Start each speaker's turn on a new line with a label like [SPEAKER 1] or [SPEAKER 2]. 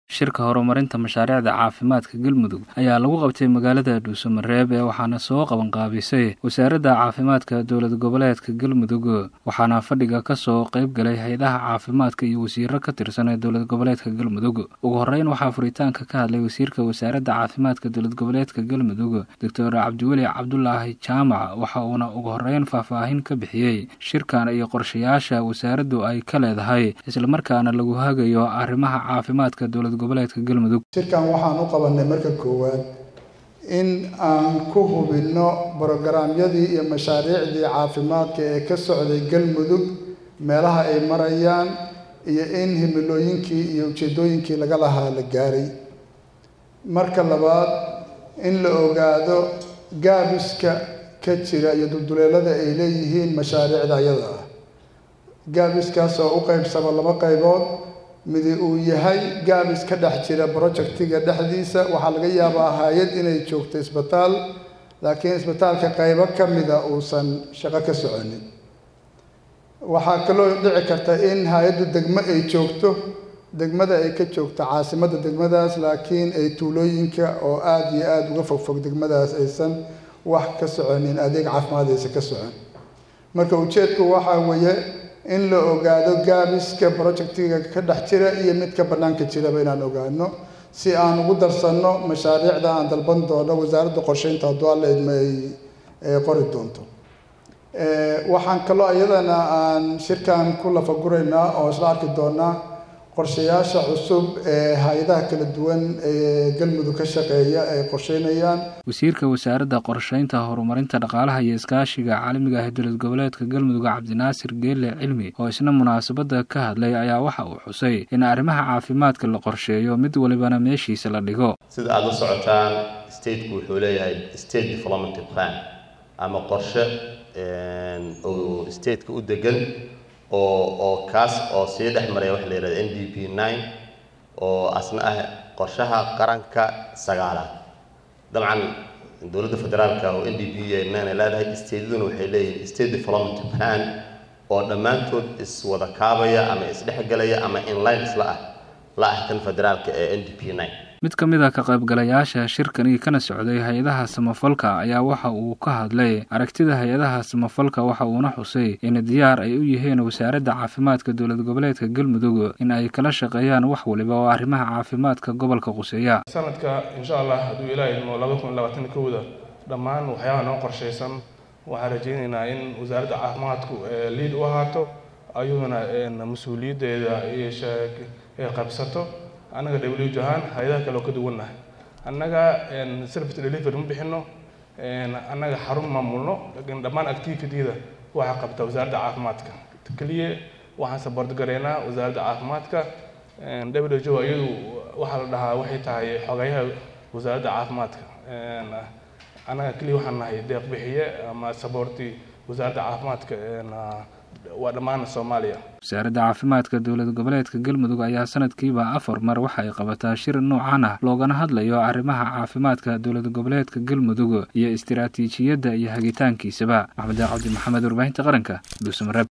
[SPEAKER 1] shirka horumarinta mashaariicda caafimaadka galmudug ayaa lagu qabtay magaalada dhuusamareeb ee waxaana soo qabanqaabisay wasaaradda caafimaadka dowlad goboleedka galmudug waxaana fadhiga kasoo qayb galay hay-adaha caafimaadka iyo wasiiro ka tirsan ee dowlad goboleedka galmudug ugu horeyn waxaa furitaanka ka hadlay wasiirka wasaaradda caafimaadka dowlad goboleedka galmudug doctor cabdiweli cabdulaahi jaamac waxa uuna ugu horeyn faahfaahin ka bixiyey shirkan iyo qorshayaasha wasaaraddu ay ka leedahay islamarkaana lagu hagayo arrimaha caafimaadka dowlad
[SPEAKER 2] shirkan waxaan u qabanay marka koowaad in aan ku hubinno brogaraamyadii iyo mashaariicdii caafimaadka ee ka socday galmudug meelaha ay marayaan iyo in himilooyinkii iyo ujeedooyinkii laga lahaa la gaaray marka labaad in la ogaado gaabiska ka jira iyo dulduleelada ay leeyihiin mashaariicda ayada ah gaabiskaas oo u qaybsama laba qaybood midi uu yahay gaabis ka dhex jira projectiga dhexdiisa waxaa laga yaabaa hay-ad inay joogto isbitaal laakiin isbitaalka qaybo ka mida uusan shaqo ka soconin waxaa kaloo dhici karta in hay-addu degmo ay joogto degmada ay ka joogto caasimadda degmadaas laakiin ay tuulooyinka oo aada iyo aada uga fogfog degmadaas aysan wax ka soconin adeeg caafimaad aysan ka socon marka ujeedku waxaa weeye in la ogaado gaabiska projectiga ka dhex jira iyo midka bannaanka jiraba inaan ogaano si aan ugu darsanno mashaariicda aan dalban doono wasaaradda qorsheynta hadduu alla idma ay qori doonto waxaan kaloo iyadana aan shirkan ku lafaguraynaa oo isla arki doonaa qorshayaasha cusub ee hay-adaha kala duwan ee galmudug ka shaqeeya ay qorsheynayaan
[SPEAKER 1] wasiirka wasaaradda qorsheynta horumarinta dhaqaalaha iyo iskaashiga caalamiga ah ee dowlad goboleedka galmudug cabdinaasir geelle cilmi oo isna munaasabadda ka hadlay ayaa waxa uu xusay in arrimaha caafimaadka la qorsheeyo mid walibana meeshiisa la dhigo
[SPEAKER 3] sida aada la socotaan stateku wuxuu leeyahay state development plan ama qorshe oo stateka u degan oo oo kaas oo sii dhex maraya waxa la yihahda n d p nine oo asna ah qorshaha qaranka sagaalaad dabcan dowladda federaalka oo n d p nine ay leedahay stateduna waxay leeyihin state development plan oo dhammaantood iswada kaabaya ama isdhexgelaya ama inline isla ah la ah kan federaalka ee n d p nine
[SPEAKER 1] mid ka mid a ka qaybgalayaasha shirkani kana socday hay-adaha samafalka ayaa waxa uu ka hadlay aragtida hay-adaha samafalka waxa uuna xusay in diyaar ay u yihiin wasaaradda caafimaadka dowlad goboleedka galmudug in ay kala shaqeeyaan wax waliba oo arrimaha caafimaadka gobolka quseeya
[SPEAKER 4] sanadka insha allah hadduu ilaaha idmo laba kun labaatan kowda dhammaan waxyaabaha noo qorshaysan waxaan rajaynaynaa in wasaaradda caafimaadku liid u ahaato ayaduna mas-uuliyaddeeda iyo qabsato annaga w ahaan hay-adaha kale oo ka duwannahay annaga service delivery ma bixino annaga xarun maamulno lakiin dhammaan activityda waxaa qabta wasaaradda caafimaadka keliya waxaan support garaynaa wasaaradda caafimaadka w h o iyadu waxaa la dhahaa waxay tahay xogayaha wasaaradda caafimaadka annaga keliya waxaan nahay deeq bixiye ama supporti wasaaradda caafimaadka waa dhammaan soomaaliya
[SPEAKER 1] wasaaradda caafimaadka dowlad goboleedka galmudug ayaa sanadkiiba afar mar waxa ay qabataa shir noocan ah loogana hadlayo arrimaha caafimaadka dowlad goboleedka galmudug iyo istiraatiijiyadda iyo hagitaankiisaba maxmed cabdi maxamed warbaahinta qaranka dhuusamareeb